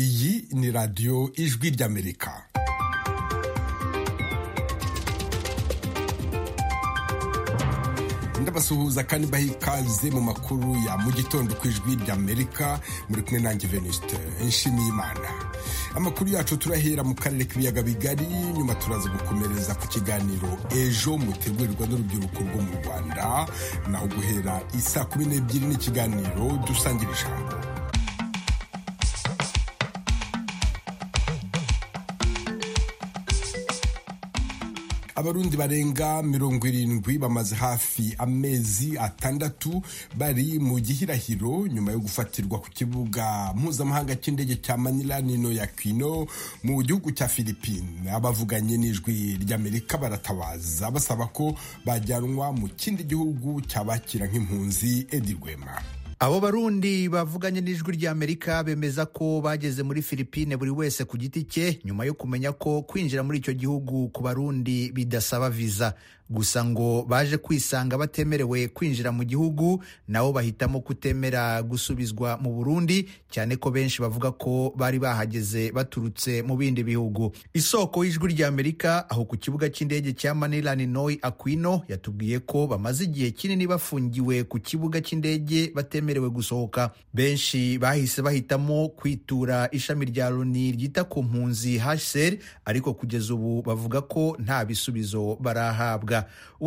iyi ni radiyo ijwi ry'amerika ndabasuhuza kandi baha ikaze mu makuru ya mu gitondo ku ijwi ry'amerika muri kumwe nanjye venuste nshimiye imana amakuru yacu turahera mu karere k'ibiyaga bigari nyuma turaza gukomereza ku kiganiro ejo mutegurirwa n'urubyiruko rwo mu rwanda naho guhera isaa kumi n'ebyiri n'ikiganiro dusangira ijambo abarundi barenga mirongo irindwi bamaze hafi amezi atandatu bari mu gihirahiro nyuma yo gufatirwa ku kibuga mpuzamahanga cy'indege cya manila nino ya kwino mu gihugu cya philippine abavuganye n'ijwi ry'amerika baratabaza basaba ko bajyanwa mu kindi gihugu cyabakira nk'impunzi edi rwema abo barundi bavuganye n'ijwi rya amerika bemeza ko bageze muri filipine buri wese ku giti cye nyuma yo kumenya ko kwinjira muri icyo gihugu ku barundi bidasaba viza gusa ngo baje kwisanga batemerewe kwinjira mu gihugu nabo bahitamo kutemera gusubizwa mu burundi cyane ko benshi bavuga ko bari bahageze baturutse mu bindi bihugu isoko y'ijwi rya amerika aho ku kibuga cy'indege cya manila noi aquino yatubwiye ko bamaze igihe kinini bafungiwe ku kibuga cy'indege batemerewe gusohoka benshi bahise bahitamo kwitura ishami rya loni ryita ku mpunzi hsr ariko kugeza ubu bavuga ko nta bisubizo barahabwa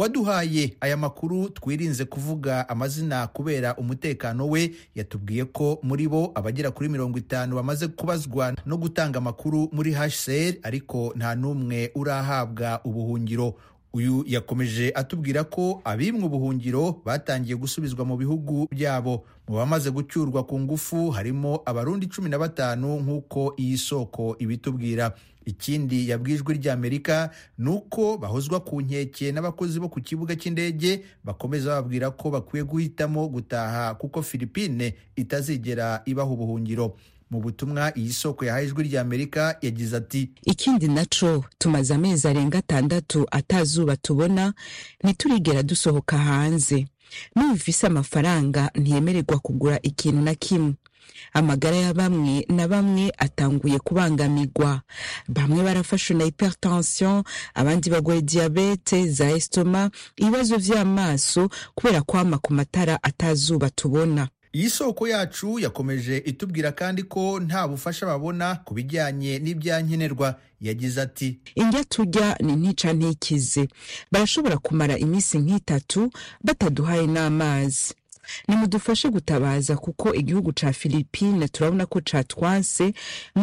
uwaduhaye aya makuru twirinze kuvuga amazina kubera umutekano we yatubwiye ko muri bo abagera kuri mirongo itanu bamaze kubazwa no gutanga amakuru muri hsr ariko nta n'umwe urahabwa ubuhungiro uyu yakomeje atubwira ko abimwe ubuhungiro batangiye gusubizwa mu bihugu byabo mu bamaze gucyurwa ku ngufu harimo abarundi cumi na batanu nk'uko iyi soko ibitubwira ikindi yabwijwe ry'amerika ni uko bahozwa ku nkeke n'abakozi bo ku kibuga cy'indege bakomeza bababwira ko bakwiye guhitamo gutaha kuko filipine itazigera ibaha ubuhungiro mu butumwa iyi soko yahaye ijwi ry'amerika yagize ati ikindi naco tumaze amezi arenga atandatu atazuba tubona ntiturigera dusohoka hanze n'ubufise amafaranga ntiyemererwa kugura ikintu na kimwe amagara ya bamwe na bamwe atanguye kubangamirwa bamwe barafashwe na hypertension abandi bagoye diyabete za esitoma ibibazo vy'amaso kubera kwama ku matara atazuba tubona iyi soko yacu yakomeje itubwira kandi ko nta bufasha babona ku bijyanye n'ibyankenerwa yagize ati indya tujya ni ntica ntikize barashobora kumara iminsi nk'itatu bataduhaye n'amazi nimudufashe gutabaza kuko igihugu ca filipine turabona ko catwanse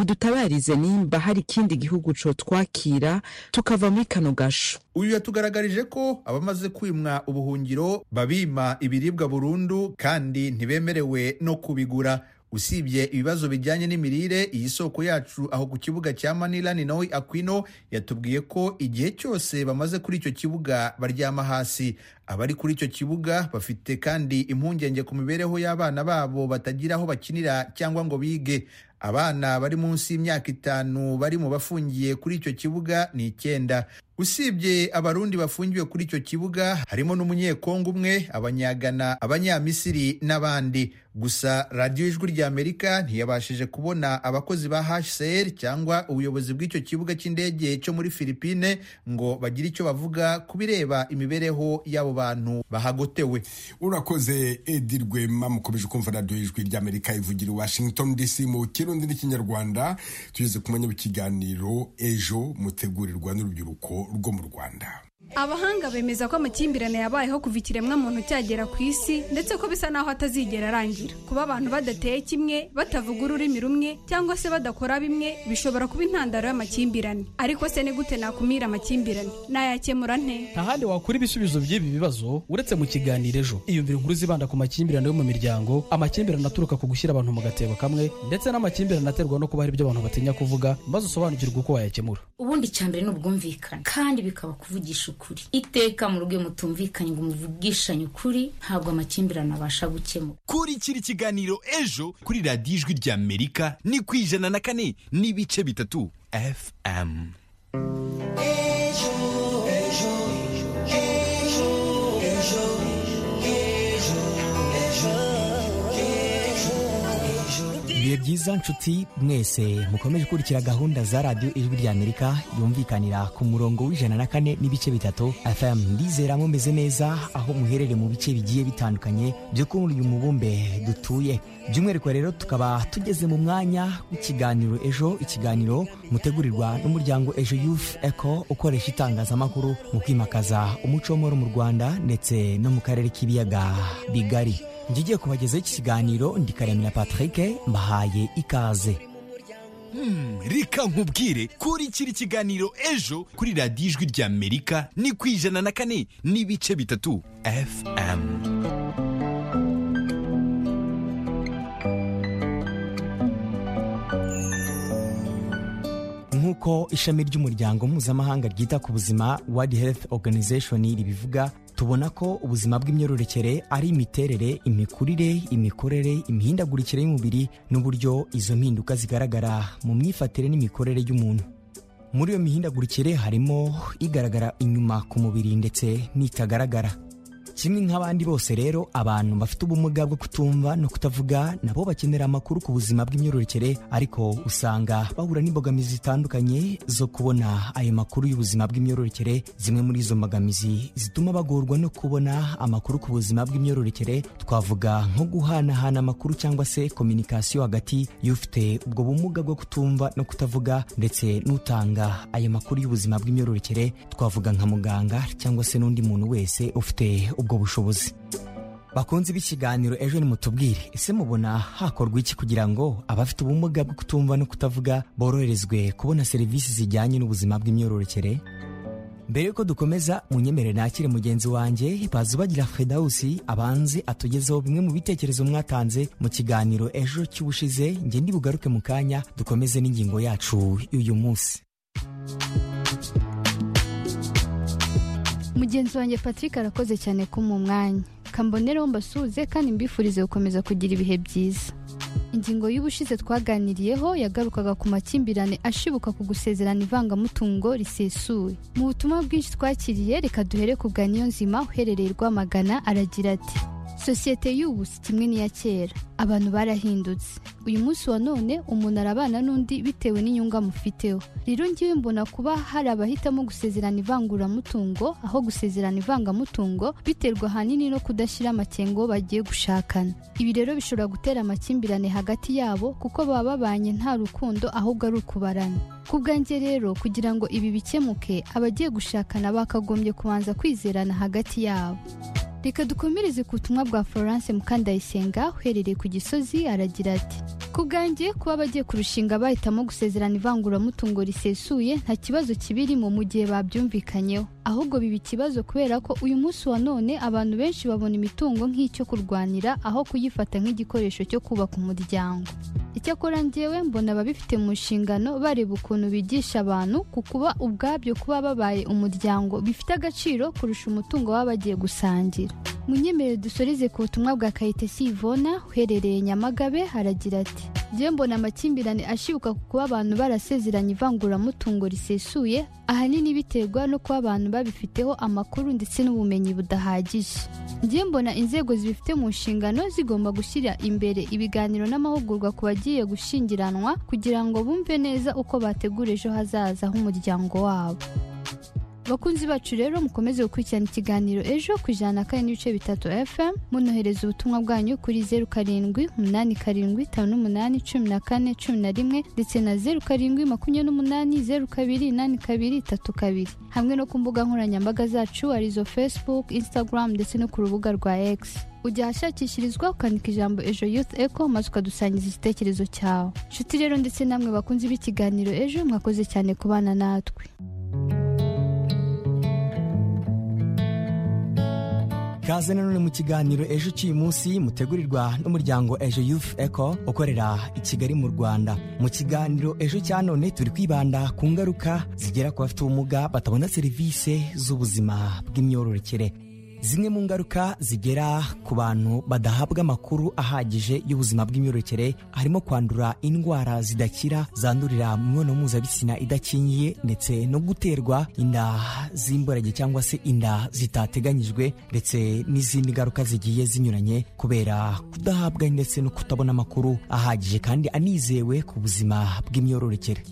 mudutabarize nimba hari ikindi gihugu cotwakira tukava muri kano gasho uyu yatugaragarije ko abamaze kwimwa ubuhungiro babima ibiribwa burundu kandi ntibemerewe no kubigura usibye ibibazo bijyanye n'imirire iyi soko yacu aho ku kibuga cya manila ni nawe aquino yatubwiye ko igihe cyose bamaze kuri icyo kibuga baryama hasi abari kuri icyo kibuga bafite kandi impungenge ku mibereho y'abana babo batagira aho bakinira cyangwa ngo bige abana bari munsi y'imyaka itanu bari mu bafungiye kuri icyo kibuga ni icyenda usibye abarundi bafungiwe kuri icyo kibuga harimo n'umunyekongo umwe abanyagana abanyamisiri n'abandi gusa radiyo ijwi ry'amerika ntiyabashije kubona abakozi ba hcr cyangwa ubuyobozi bw'icyo kibuga cy'indege cyo muri filipine ngo bagire icyo bavuga ku bireba imibereho y'abo bantu bahagotewe urakoze edi rwema mukomeje kumva radiyo ijwi ry'amerika ivugira i washington dc mu kirundi n'ikinyarwanda tugeze kumenya ikiganiro ejo mutegurirwa n'urubyiruko rwo mu rwanda abahanga bemeza ko amakimbirane yabayeho kuva ikiremwa muntu cyagera ku isi ndetse ko bisa naho atazigera arangira kuba abantu badateye kimwe batavuga ururimi rumwe cyangwa se badakora bimwe bishobora kuba intandaro y'amakimbirane ariko se ni gute nakumira amakimbirane nayakemura nte nta handi wakura ibisubizo by'ibi bibazo uretse mu kiganiro ejo iyumvira inkuru zibanda ku makimbirane yo mu miryango amakimbirane aturuka ku gushyira abantu mu gatebo kamwe ndetse n'amakimbirane aterwa no kuba hari ibyo abantu batinya kuvuga maze usobanukirwe uko wayakemura ubundi icyambere ni ubwumvikane kandi bikaba kuvugisha ukuri ukuri iteka mu rugo mutumvikanye ngo muvugishanye ukuri ntabwo amakimbirane abasha gukemura kuri kiri kiganiro ejo kuri radiyo ijwi ry'amerika ni ku ijana na kane n'ibice bitatu fm ibihe byiza nshuti mwese mukomeje kurikira gahunda za radiyo ijwi ry'amerika yumvikanira ku murongo w'ijana na kane n'ibice bitatu fm ndizera mumeze neza aho muherere mu bice bigiye bitandukanye byo kuri uyu mubumbe dutuye by'umwihariko rero tukaba tugeze mu mwanya w'ikiganiro ejo ikiganiro mutegurirwa n'umuryango ejo youth eco ukoresha itangazamakuru mu kwimakaza umuco w'amahoro mu rwanda ndetse no mu karere k'ibiyaga bigari ngiye kubagezaho iki kiganiro ndi karemera patrick mbahaye ikaze reka nkubwire kuri kiri kiganiro ejo kuri radiyo ijwi ry'amerika ni ku ijana na kane n'ibice bitatu fm nk'uko ishami ry'umuryango mpuzamahanga ryita ku buzima world health organization ribivuga tubona ko ubuzima bw'imyororokere ari imiterere imikurire imikorere imihindagurikire y'umubiri n'uburyo izo mpinduka zigaragara mu myifatire n'imikorere y'umuntu muri iyo mihindagurikire harimo igaragara inyuma ku mubiri ndetse n'itagaragara kimwe nk'abandi bose rero abantu bafite ubumuga bwo kutumva no kutavuga nabo bakenera amakuru ku buzima bw'imyororokere ariko usanga bahura n'imbogamizi zitandukanye zo kubona ayo makuru y'ubuzima bw'imyororokere zimwe muri izo mbogamizi zituma bagorwa no kubona amakuru ku buzima bw'imyororokere twavuga nko guhanahana amakuru cyangwa se kominikasiyo hagati y'ufite ubwo bumuga bwo kutumva no kutavuga ndetse n'utanga ayo makuru y'ubuzima bw'imyororokere twavuga nka muganga cyangwa se n'undi muntu wese ufite ubwo bushobozi bakunze b'ikiganiro ejo nimutubwire ese mubona hakorwa iki kugira ngo abafite ubumuga bwo kutumva no kutavuga boroherezwe kubona serivisi zijyanye n'ubuzima bw'imyororokere mbere yuko dukomeza munyemere nakire mugenzi wanjye bazubagira fedawusi abanze atugezeho bimwe mu bitekerezo mwatanze mu kiganiro ejo cy'ubushize nge ndibugaruke mu kanya dukomeze n'ingingo yacu y'uyu munsi mugenzi wanjye patrick arakoze cyane ko mu mwanya kambonereho mbasuhuze kandi mbifurize gukomeza kugira ibihe byiza ingingo y'ubushize twaganiriyeho yagarukaga ku makimbirane ashibuka ku gusezerana ivangamutungo risesuye mu butumwa bwinshi twakiriye reka duhere ku bwa nzima uherereye rwamagana aragira ati sosiyete y'ubu si kimwe n'iya kera abantu barahindutse uyu munsi wa none umuntu arabana n'undi bitewe n'inyungu amufiteho rero ngewe mbona kuba hari abahitamo gusezerana ivanguramutungo aho gusezerana ivangamutungo biterwa ahanini no kudashyira amakengo bagiye gushakana ibi rero bishobora gutera amakimbirane hagati yabo kuko baba babanye nta rukundo ahubwo ari ukubarana ku bwanjye rero kugira ngo ibi bikemuke abagiye gushakana bakagombye kubanza kwizerana hagati yabo reka dukomereze ku butumwa bwa florence mukandayisenga uherereye ku gisozi aragira ati ku bwanjye kuba abagiye kurushinga bahitamo gusezerana ivanguramutungo risesuye nta kibazo kibirimo mu gihe babyumvikanyeho ahubwo biba ikibazo kubera ko uyu munsi wa none abantu benshi babona imitungo nk'icyo kurwanira aho kuyifata nk'igikoresho cyo kubaka umuryango icyakora ngewe mbona ababifite mu nshingano bareba ukuntu bigisha abantu ku kuba ubwabyo kuba babaye umuryango bifite agaciro kurusha umutungo baba bagiye gusangira munyemerere dusoreze ku butumwa bwa kayitesi ivona uherereye nyamagabe haragira ati njyewe mbona amakimbirane ashibuka ku kuba abantu barasezeranye ivanguramutungo risesuye ahanini biterwa no kuba abantu babifiteho amakuru ndetse n'ubumenyi budahagije njyewe mbona inzego zibifite mu nshingano zigomba gushyira imbere ibiganiro n'amahugurwa ku bagiye gushyingiranwa kugira ngo bumve neza uko bategura ejo hazaza h'umuryango wabo bakunzi bacu rero mukomeze gukurikirana ikiganiro ejo ku ijana na kane n'ibice bitatu fm munohereza ubutumwa bwanyu kuri zeru karindwi umunani karindwi itanu n'umunani cumi na kane cumi na rimwe ndetse na zeru karindwi makumyabiri n'umunani zeru kabiri inani kabiri itatu kabiri hamwe no ku mbuga nkoranyambaga zacu arizo facebook instagram ndetse no ku rubuga rwa x ujya ahashakishirizwa ukandika ijambo ejo youth eco maze ukadusangiza igitekerezo cyawe nshuti rero ndetse namwe bakunzi b'ikiganiro ejo mwakoze cyane kubana natwe kaze nanone mu kiganiro ejo cy'uyu munsi mutegurirwa n'umuryango ejo youth eco ukorera i kigali mu rwanda mu kiganiro ejo cya none turi kwibanda ku ngaruka zigera ku bafite ubumuga batabona serivisi z'ubuzima bw'imyororokere zimwe mu ngaruka zigera ku bantu badahabwa amakuru ahagije y'ubuzima bw'imyororokere harimo kwandura indwara zidakira zandurira mu mibonano mpuzabitsina idakingiye ndetse no guterwa inda z'imborage cyangwa se inda zitateganyijwe ndetse n'izindi ngaruka zigiye zinyuranye kubera kudahabwa ndetse no kutabona amakuru ahagije kandi anizewe ku buzima bw'imyororokere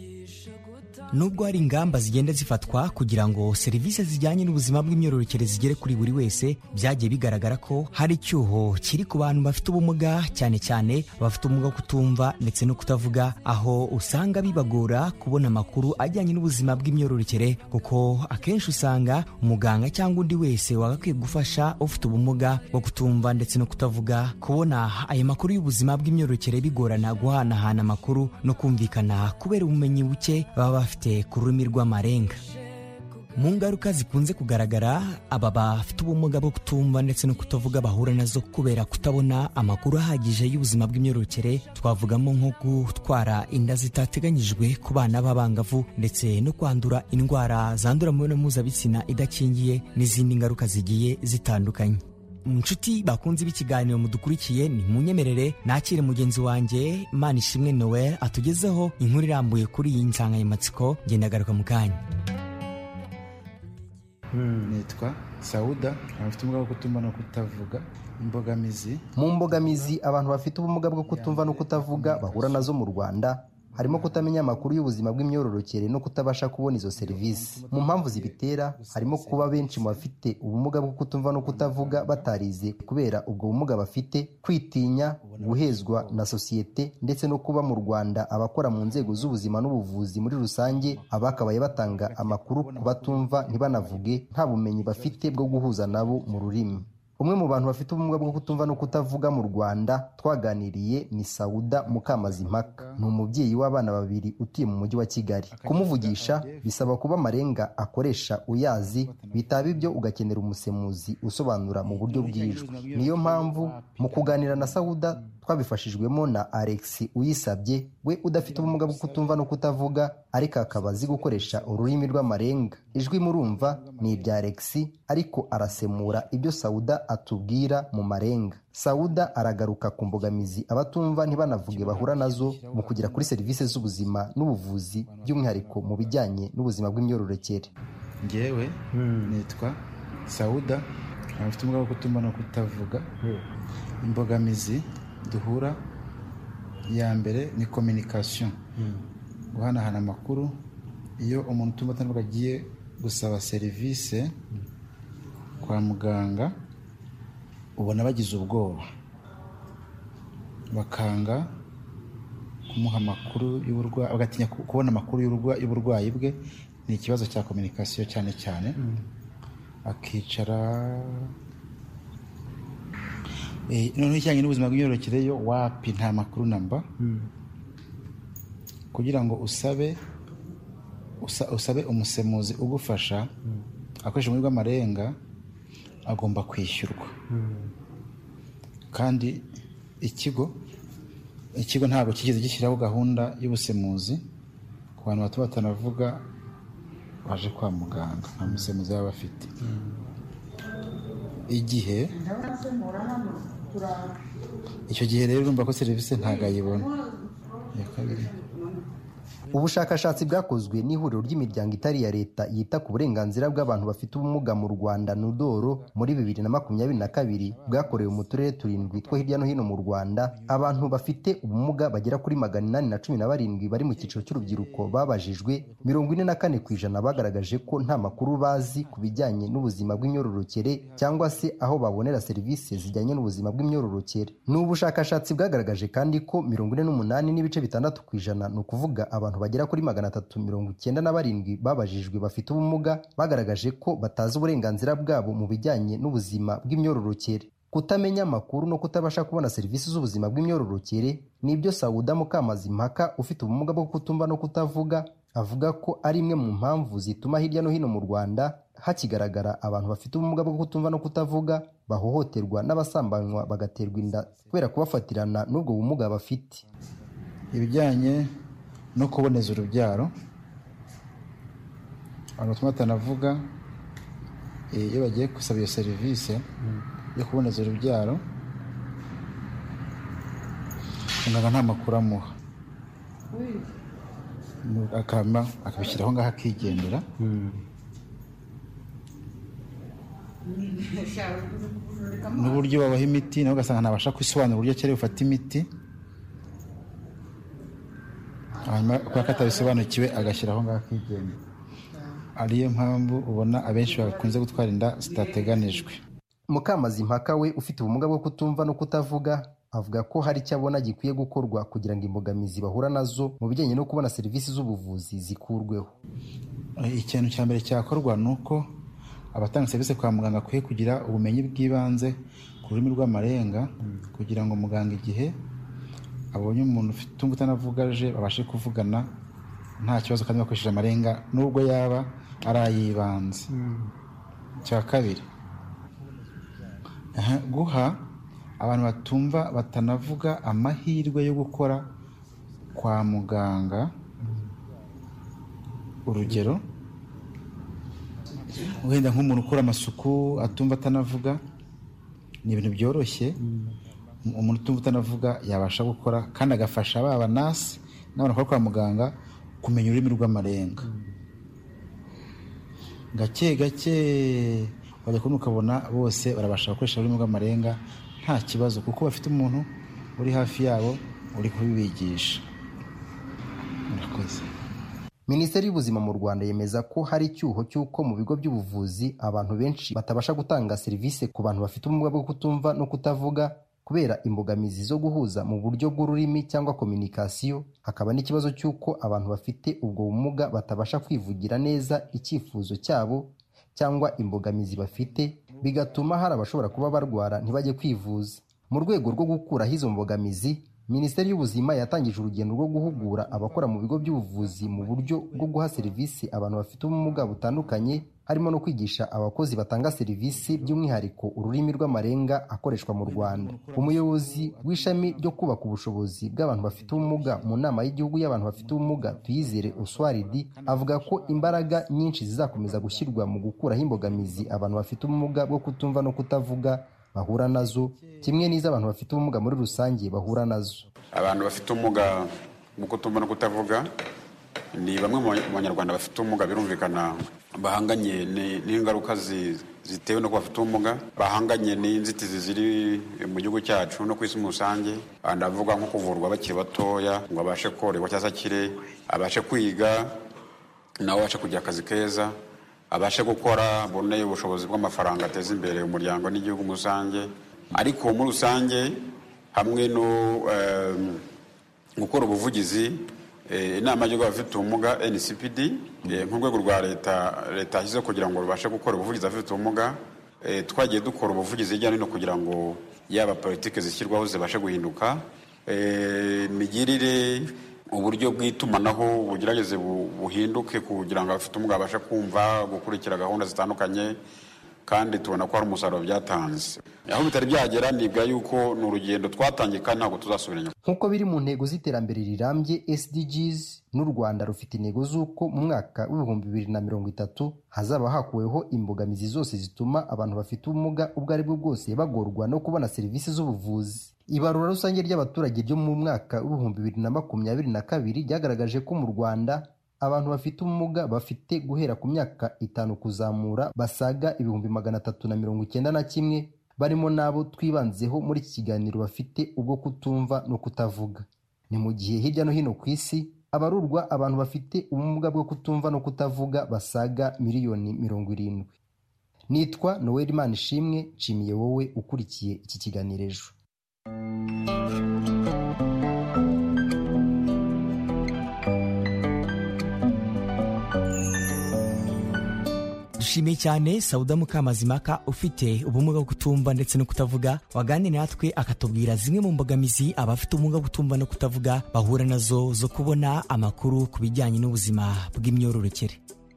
nubwo hari ingamba zigenda zifatwa kugira ngo serivisi zijyanye n'ubuzima bw'imyororokere zigere kuri buri wese byagiye bigaragara ko hari icyuho kiri ku bantu bafite ubumuga cyane cyane bafite ubumuga bwo kutumva ndetse no kutavuga aho usanga bibagora kubona amakuru ajyanye n'ubuzima bw'imyororokere kuko akenshi usanga umuganga cyangwa undi wese wagakwiye gufasha ufite ubumuga bwo kutumva ndetse no kutavuga kubona ayo makuru y'ubuzima bw'imyororokere bigorana guhanahana amakuru no kumvikana kubera ubumenyi buke baba bafite bafite ku rurimi rw'amarenga mu ngaruka zikunze kugaragara aba bafite ubumuga bwo kutumva ndetse no kutavuga bahura nazo kubera kutabona amakuru ahagije y'ubuzima bw'imyororokere twavugamo nko gutwara inda zitateganyijwe ku bana b'abangavu ndetse no kwandura indwara zandura mu mibonano mpuzabitsina idakingiye n'izindi ngaruka zigiye zitandukanye inshuti bakunze b'ikiganiro mudukurikiye ni munyemerere nakire mugenzi wanjye manishimwe noel atugezeho inkuru irambuye kuri iyi nsanganyamatsiko ngendagaruka mu kanya nitwa sawuda abafite ubumuga bwo kutumva no kutavuga imbogamizi mu mbogamizi abantu bafite ubumuga bwo kutumva no kutavuga bahura nazo mu rwanda harimo kutamenya amakuru y'ubuzima bw'imyororokere no kutabasha kubona izo serivisi mu mpamvu zibitera harimo kuba benshi mu bafite ubumuga bwo kutumva no kutavuga batarize kubera ubwo bumuga bafite kwitinya guhezwa na sosiyete ndetse no kuba mu rwanda abakora mu nzego z'ubuzima n'ubuvuzi muri rusange abakabaye batanga amakuru ku batumva ntibanavuge nta bumenyi bafite bwo guhuza nabo mu rurimi umwe mu bantu bafite ubumuga bwo kutumva no kutavuga mu rwanda twaganiriye ni sawuda mukamazimpaka ni umubyeyi w'abana babiri utuye mu mujyi wa kigali kumuvugisha bisaba kuba amarenga akoresha uyazi bitaba ibyo ugakenera umusemuzi usobanura mu buryo bw'ijwi niyo mpamvu mu kuganira na sawuda twabifashijwemo na alex uyisabye we udafite ubumuga bwo kutumva no kutavuga ariko akaba azi gukoresha ururimi rw'amarenga ijwi murumva ni irya alex ariko arasemura ibyo sawuda atubwira mu marenga sawuda aragaruka ku mbogamizi abatumva ntibanavuge bahura nazo mu kugera kuri serivisi z'ubuzima n'ubuvuzi by'umwihariko mu bijyanye n'ubuzima bw'imyororokere ngewe nitwa sawuda abafite ubumuga bwo kutumva no kutavuga imbogamizi duhura iya mbere ni kominikasiyo guhanahana amakuru iyo umuntu utumva atanavuga agiye gusaba serivisi kwa muganga ubona bagize ubwoba bakanga kumuha amakuru y'uburwayi bagatinya kubona amakuru y'uburwayi bwe ni ikibazo cya kominikasiyo cyane cyane akicara noneho ijyanye n'ubuzima bw'imyororokere yo wapi nta makuru namba kugira ngo usabe usabe umusemuzi ugufasha akoresha ururimi rw'amarenga agomba kwishyurwa kandi ikigo ikigo ntabwo kigeze gishyiraho gahunda y'ubusemuzi ku bantu bato batanavuga baje kwa muganga nta musemuzi baba bafite igihe icyo gihe rero urumva ko serivisi ntabwo ayibona iya kabiri ubushakashatsi bwakozwe n'ihuriro ry'imiryango itari iya leta yita ku burenganzira bw'abantu bafite ubumuga mu rwanda nudoro muri bibiri na makumyabiri na kabiri bwakorewe mu turere turindwi two hirya no hino mu rwanda abantu bafite ubumuga bagera kuri magana inani na cumi na barindwi bari mu cyiciro cy'urubyiruko babajijwe mirongo ine na kane ku ijana bagaragaje ko nta makuru bazi ku bijyanye n'ubuzima bw'imyororokere cyangwa se aho babonera serivisi zijyanye n'ubuzima bw'imyororokere ni ubushakashatsi bwagaragaje kandi ko mirongo ine n'umunani n'ibice bitandatu ku ijana ni ukuvuga abantu bagera kuri magana atatu mirongo icyenda na barindwi babajijwe bafite ubumuga bagaragaje ko batazi uburenganzira bwabo mu bijyanye n'ubuzima bw'imyororokere kutamenya amakuru no kutabasha kubona serivisi z'ubuzima bw'imyororokere ni ibyo sawuda mukamazimpaka ufite ubumuga bwo kutumva no kutavuga avuga ko ari imwe mu mpamvu zituma hirya no hino mu rwanda hakigaragara abantu bafite ubumuga bwo kutumva no kutavuga bahohoterwa n'abasambanywa bagaterwa inda kubera kubafatirana n'ubwo bumuga bafite ibijyanye no kuboneza urubyaro abantu batuma batanavuga Eh, iyo bagiye gusaba iyo serivisi yo kuboneza urubyaro muganga nta makuru amuha Nu- akama akabishyira aho ngaho akigendera n'uburyo babaha imiti nawe ugasanga ntabasha kwisobanura uburyo akeneye gufata imiti hanyuma kubera ko atabisobanukiwe agashyira aho ngaho akigendera ariyo mpamvu ubona abenshi bakunze gutwara inda zitateganijwe mukamazi mpaka we ufite ubumuga bwo kutumva no kutavuga avuga ko hari icyo abona gikwiye gukorwa kugira ngo imbogamizi bahura nazo mu bijyanye no kubona serivisi z'ubuvuzi zikurweho ikintu cya mbere cyakorwa ni uko abatanga serivisi kwa muganga akwiye kugira ubumenyi bw'ibanze ku rurimi rw'amarenga kugira ngo muganga igihe abonye umuntu ufite utumva utanavugaje babashe kuvugana nta kibazo kandi bakoresheje amarenga nubwo yaba ari ay'ibanze cya kabiri aha, guha abantu batumva batanavuga amahirwe yo gukora kwa muganga urugero wenda nk'umuntu ukora amasuku atumva atanavuga ni ibintu byoroshye Um- umuntu utumva utanavuga yabasha gukora kandi agafasha baba nasi n'abantu bakora kwa muganga kumenya ururimi rw'amarenga gake gake wajya kubona ukabona bose barabasha gukoresha ururimi rw'amarenga nta kibazo kuko bafite umuntu uri hafi yabo uri kubibigisha murakoze minisiteri y'ubuzima mu rwanda yemeza ko hari icyuho cy'uko mu bigo by'ubuvuzi abantu benshi batabasha gutanga serivisi ku bantu bafite ubumuga bwo kutumva no kutavuga kubera imbogamizi zo guhuza mu buryo bw'ururimi cyangwa kominikasiyo hakaba n'ikibazo cy'uko abantu bafite ubwo bumuga batabasha kwivugira neza icyifuzo cyabo cyangwa imbogamizi bafite bigatuma hari abashobora kuba barwara ntibajye kwivuza mu rwego rwo gukuraho izo mbogamizi minisiteri y'ubuzima yatangije urugendo rwo guhugura abakora mu bigo by'ubuvuzi mu buryo bwo guha serivisi abantu bafite ubumuga butandukanye harimo no kwigisha abakozi batanga serivisi by'umwihariko ururimi rw'amarenga akoreshwa mu rwanda umuyobozi w'ishami ryo kubaka ubushobozi bw'abantu bafite ubumuga mu nama y'igihugu y'abantu bafite ubumuga tuyizere oswaridi avuga ko imbaraga nyinshi zizakomeza gushyirwa mu gukuraho imbogamizi abantu bafite ubumuga bwo kutumva no kutavuga bahura nazo kimwe n'iz'abantu bafite ubumuga muri rusange bahura nazo abantu bafite ubumuga mu kutumva no kutavuga ni bamwe mu banya- mu banyarwanda bafite ubumuga birumvikana bahanganye ni- n'ingaruka zi- zitewe no kuba bafite ubumuga bahanganye n'inzitizi ziri mu gihugu cyacu no ku isi muri rusange Aha ndavuga nko kuvurwa bakiri batoya ngo abashe korerwa cyangwa se akire abashe kwiga nawe abashe kugira akazi keza abashe gukora abone ubushobozi bw'amafaranga ateza imbere umuryango n'igihugu muri rusange ariko muri rusange hamwe no em, gukora ubuvugizi eh, inama y'igihugu y'abafite ubumuga ncpd eh, nk'urwego rwa leta leta yashyizeho kugira ngo rubashe gukora ubuvugizi abafite ubumuga eh, twagiye dukora ubuvugizi hirya no hino kugira ngo yaba politiki zishyirwaho zibashe guhinduka Eh, imigirire uburyo bw'itumanaho bugerageze bu- buhinduke kugira ngo abafite ubumuga babashe kumva gukurikira gahunda zitandukanye kandi tubona ko hari umusaruro byatanze aho bitari byagera nibwa yuko ni urugendo twatangiye kandi ntabwo tuzasubira inyuma nk'uko biri mu ntego z'iterambere rirambye sdgs n'u rwanda rufite intego z'uko mu mwaka w'ibihumbi bibiri na mirongo itatu hazaba hakuweho imbogamizi zose zituma abantu bafite ubumuga ubwo ari bwo bwose bagorwa no kubona serivisi z'ubuvuzi ibarura rusange ry'abaturage ryo mu mwaka w'ibihumbi bibiri na makumyabiri na kabiri ryagaragaje ko mu rwanda abantu bafite ubumuga bafite guhera ku myaka itanu kuzamura basaga ibihumbi magana atatu na mirongo icyenda na kimwe barimo n'abo twibanzeho muri iki kiganiro bafite ubwo kutumva no kutavuga ni mu gihe hirya no hino ku isi abarurwa abantu bafite ubumuga bwo kutumva no kutavuga basaga miliyoni mirongo irindwi nitwa noel manishimwe nshimiye wowe ukurikiye iki kiganiro ejo dushimiye cyane sauda mukamazimaka ufite ubumuga bwo kutumva ndetse no kutavuga waganiriye natwe akatubwira zimwe mu mbogamizi abafite ubumuga bwo kutumva no kutavuga bahura nazo zo kubona amakuru ku bijyanye n'ubuzima bw'imyororokere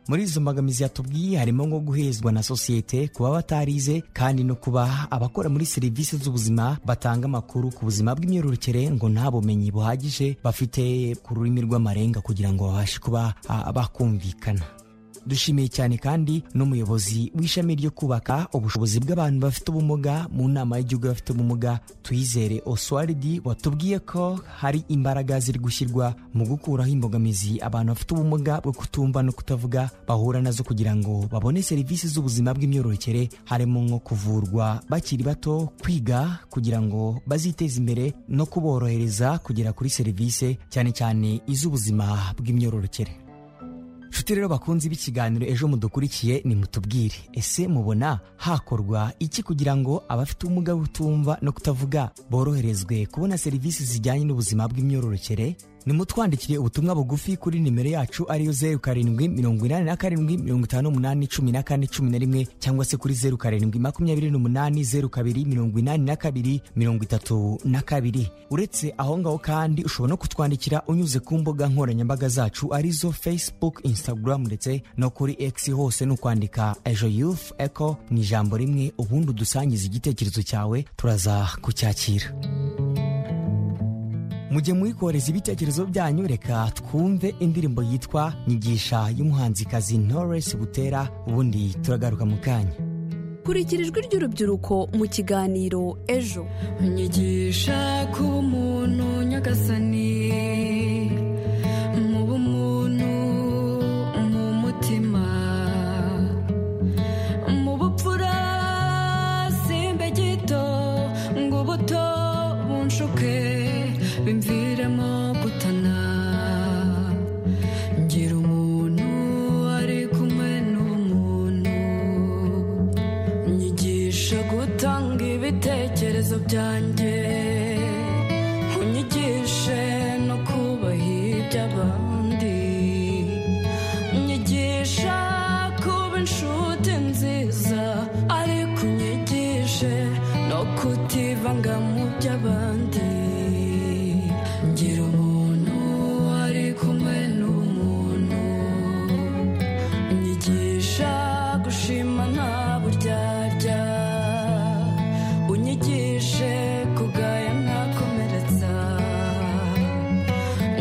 muri izo mbogamizi yatubwiye harimo nko guhezwa na sosiyete kuba batarize kandi no kuba abakora muri serivisi z'ubuzima batanga amakuru ku buzima bw'imyororokere ngo nta bumenyi buhagije bafite ku rurimi rw'amarenga kugira ngo babashe kuba ah, bakumvikana dushimiye cyane kandi n'umuyobozi w'ishami ryo kubaka ubushobozi bw'abantu bafite ubumuga mu nama y'igihugu y'abafite ubumuga tuyizere oswaridi watubwiye ko hari imbaraga ziri gushyirwa mu gukuraho imbogamizi abantu bafite ubumuga bwo kutumva no kutavuga bahura nazo kugira ngo babone serivisi z'ubuzima bw'imyororokere harimo nko kuvurwa bakiri bato kwiga kugira ngo baziteze imbere no kuborohereza kugera kuri serivisi cyane cyane iz'ubuzima bw'imyororokere nshuti rero bakunze b'ikiganiro ejo mudukurikiye nimutubwire ese mubona hakorwa iki kugira ngo abafite ubumuga bwo kutumva no kutavuga boroherezwe kubona serivisi zijyanye n'ubuzima bw'imyororokere nimutwandikire ubutumwa bugufi kuri nimero yacu ariyo zeru karindwi mirongo inani na karindwi mirongo itanu n'umunani cumi na kane cumi na rimwe cyangwa se kuri zeru karindwi makumyabiri n'umunani zeru kabiri mirongo inani na kabiri mirongo itatu na kabiri uretse aho ngaho kandi ushobora no kutwandikira unyuze ku mbuga nkoranyambaga zacu arizo facebook instagram ndetse no kuri x hose ni ukwandika ejo youth eco mu ijambo rimwe ubundi udusangiza igitekerezo cyawe turaza kucyakira mujye muyikoreza ibitekerezo byanyu reka twumve indirimbo yitwa nyigisha y'umuhanzikazi Knowless butera ubundi turagaruka mu kanya kurikira ijwi ry'urubyiruko mu kiganiro ejo nyigisha ku muntu nyagasani mu bumuntu mu mutima mu bupfura simbe gito ngo ubuto bunshuke bimviremo gutana ngira umuntu ari kumwe n'umuntu nyigisha gutanga ibitekerezo byanjye unyigishe no kubaha iby'abandi nyigisha kuba inshuti nziza ariko unyigishe no kutivanga mu by'abandi ngira umuntu ari kumwe n'umuntu unyigisha gushima nta buryarya unyigishe kugaya ntakomeretsa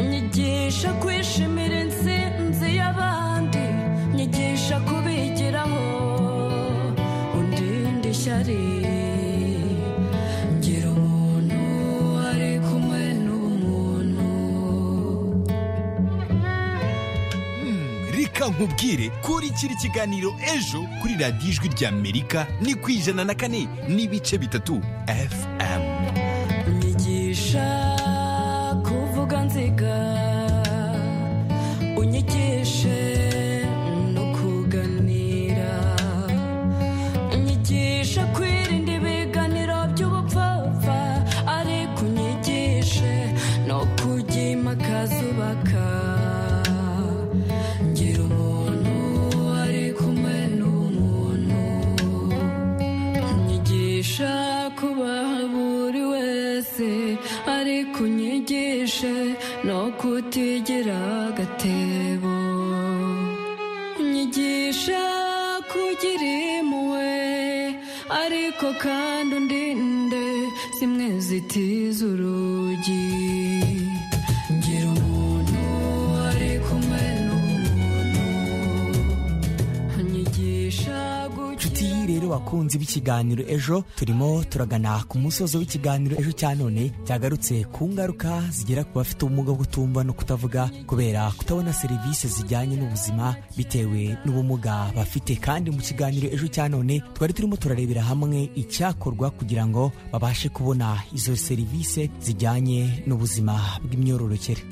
unyigisha kwishimira intsinzi y'abandi nyigisha kubigiraho undinde ishyari ngira umuntu ari kumwe n'umuntu reka nkubwire kurikira ikiganiro ejo kuri radiyo ijwi ry'amerika ni ku ijana na kane n'ibice bitatu fm unyigisha kuvuga nziga unyigishe no kuganira unyigisha kwirinda ibiganiro by'ubupfapfa ariko unyigishe no kujya imakaza ubaka ngira umuntu ari kumwe n'umuntu unyigisha kubaha buri wese ariko unyigishe no kutigira agatebo unyigisha kugira impuhwe ariko kandi undinde zimwe zitiza urugi ngira umuntu ari kumwe n'umuntu unyigisha guki nshuti rero bakunzi b'ikiganiro ejo turimo turagana ku musozo w'ikiganiro ejo cya none cyagarutse ku ngaruka zigera ku bafite ubumuga bwo kutumva no kutavuga kubera kutabona serivisi zijyanye n'ubuzima bitewe n'ubumuga bafite kandi mu kiganiro ejo cya none twari turimo turarebera hamwe icyakorwa kugira ngo babashe kubona izo serivisi zijyanye n'ubuzima bw'imyororokere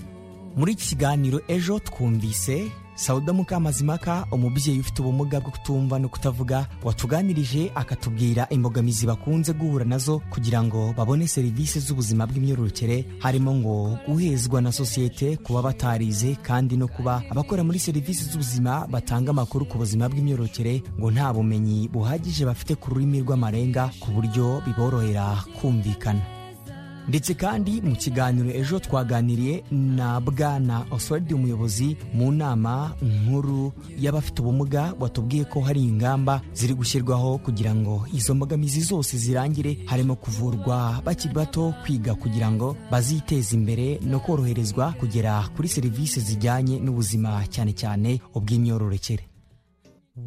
muri iki kiganiro ejo twumvise sauda mukamazimaka umubyeyi ufite ubumuga bwo kutumva no kutavuga watuganirije akatubwira imbogamizi bakunze guhura nazo kugira ngo babone serivisi z'ubuzima bw'imyororokere harimo ngo guhezwa na sosiyete kuba batarize kandi no kuba abakora muri serivisi z'ubuzima batanga amakuru ku buzima bw'imyororokere ngo nta bumenyi buhagije bafite ku rurimi rw'amarenga ku buryo biborohera kumvikana ndetse kandi mu kiganiro ejo twaganiriye na bwana oswald umuyobozi mu nama nkuru y'abafite ubumuga watubwiye ko hari ingamba ziri gushyirwaho kugira ngo izo mbogamizi zose zirangire harimo kuvurwa bakiri bato kwiga kugira ngo baziteze imbere no koroherezwa kugera kuri serivisi zijyanye n'ubuzima cyane cyane ubw'imyororokere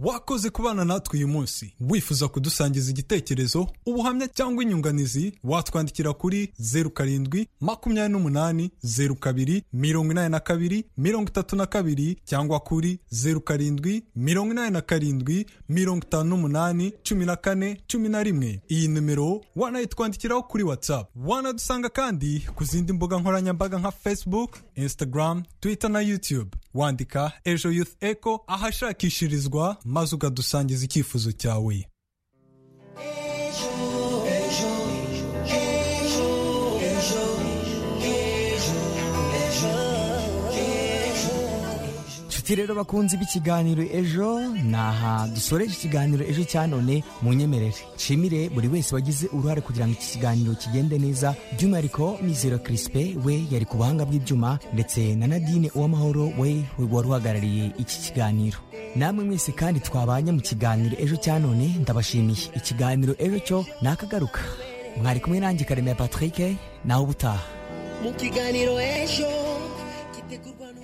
wakoze kubana natwe uyu munsi wifuza kudusangiza igitekerezo ubuhamya cyangwa inyunganizi watwandikira kuri zeru karindwi makumyabiri n'umunani zeru kabiri mirongo inani na kabiri mirongo itatu na kabiri cyangwa kuri zeru karindwi mirongo inani na karindwi mirongo itanu n'umunani cumi na kane cumi na rimwe iyi nimero wanayitwandikiraho kuri whatsapp wanadusanga kandi ku zindi mbuga nkoranyambaga nka facebook instagram twitter na youtube wandika ejo youth echo ahashakishirizwa maze ukadusangiza icyifuzo cyawe nshuti rero bakunzi b'ikiganiro ejo ni aha dusoreje ikiganiro ejo cya none mu nyemerere nshimire buri wese wagize uruhare kugira ngo iki kiganiro kigende neza by'umwihariko mizero kirisipe we yari ku buhanga bw'ibyuma ndetse na nadine uwamahoro we wari uhagarariye iki kiganiro namwe mwese kandi twabanye mu kiganiro ejo cya none ndabashimiye ikiganiro ejo cyo ni akagaruka mwari kumwe nanjye karemera patrick nawe ubutaha mu kiganiro ejo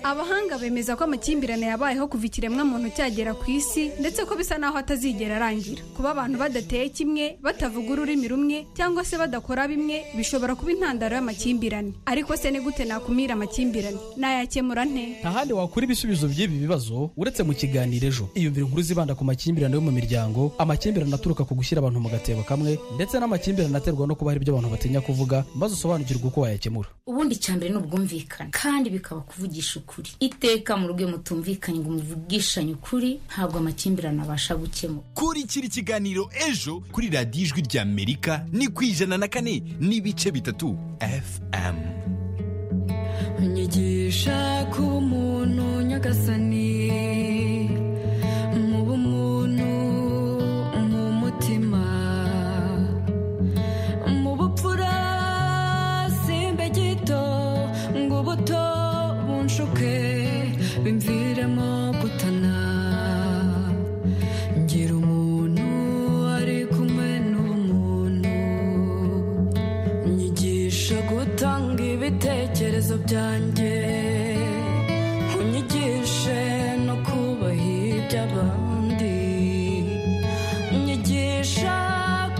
abahanga bemeza ko amakimbirane yabayeho kuva ikiremwamuntu cyagera ku isi ndetse ko bisa naho atazigera arangira kuba abantu badateye kimwe batavuga ururimi rumwe cyangwa se badakora bimwe bishobora kuba intandaro y'amakimbirane ariko se ni gute nakumira amakimbirane nayakemura nte nta handi wakura ibisubizo by'ibi bibazo uretse mu kiganiro ejo iyumvire inkuru zibanda ku makimbirane yo mu miryango amakimbirane aturuka ku gushyira abantu mu gatebo kamwe ndetse n'amakimbirane aterwa no kuba hari ibyo abantu batinya kuvuga maze usobanukirwe uko wayakemura ubundi icya mbere ni ubwumvikane kandi bikaba kuvugisha ukuri iteka mu rugo mutumvikanye ngo muvugishanye ukuri ntabwo amakimbirane abasha gukemura kurikira ikiganiro ejo kuri radiyo ijwi ry'amerika ni ku ijana na kane n'ibice bitatu fm nyigisha ku muntu nyagasani mu bumuntu mu mutima mu bupfura simbe gito ngo ubuto bunshuke bimviremo gutana ngira umuntu ari kumwe n'umuntu nyigisha gutanga ibitekerezo byanjye unyigishe no kubaha iby'abandi nyigisha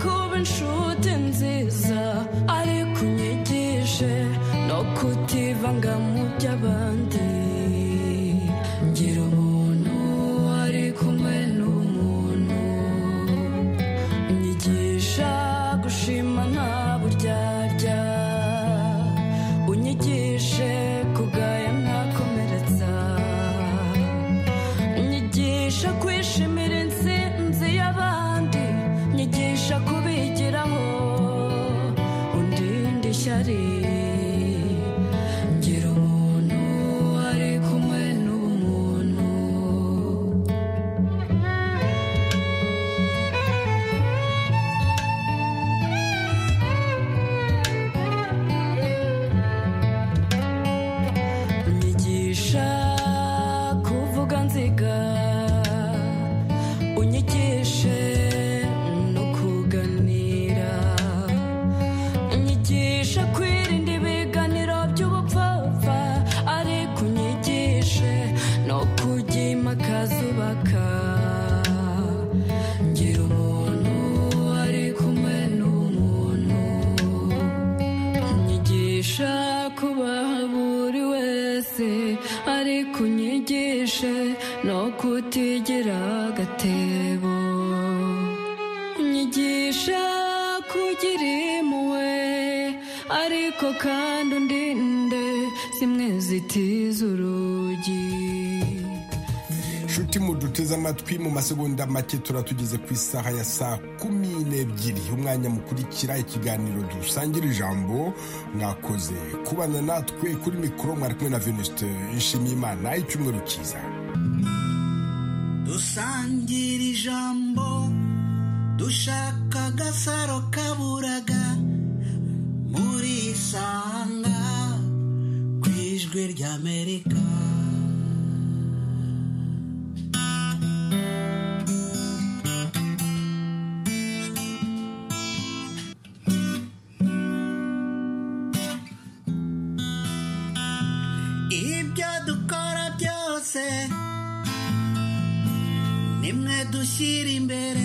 kuba inshuti nziza ariko unyigishe no kutivanga mu by'abandi ngira umuntu ari kumwe n'umuntu unyigisha gushima nta buryarya unyigishe kugaya ntakomeretsa nyigisha kwishimira intsinzi y'abandi nyigisha kubigiraho undinde ishyari ngira umuntu ari kumwe n'umuntu unyigisha kuvuga nziga unyigishe no kuganira unyigisha kwirinda ibiganiro by'ubupfapfa ariko unyigishe no kujya impakazi ubaka ngira umuntu ari kumwe n'umuntu unyigisha kubaha buri wese ariko unyigishe no kutigira agatebo unyigisha kugira impuhwe ariko kandi undinde zimwe zitiza urugi nshuti muduteze amatwi mu masegonda make turatugeze ku isaha ya saa kumi n'ebyiri umwanya mukurikira ikiganiro dusangira ijambo mwakoze kubana natwe kuri mikoro mwari kumwe na venuste nshimiyimana icyumweru cyiza dusangira ijambo dushaka agasaro kaburaga muri isanga ku ijwi ry'amerika ibyo dukora byose ni nimwe dushyira imbere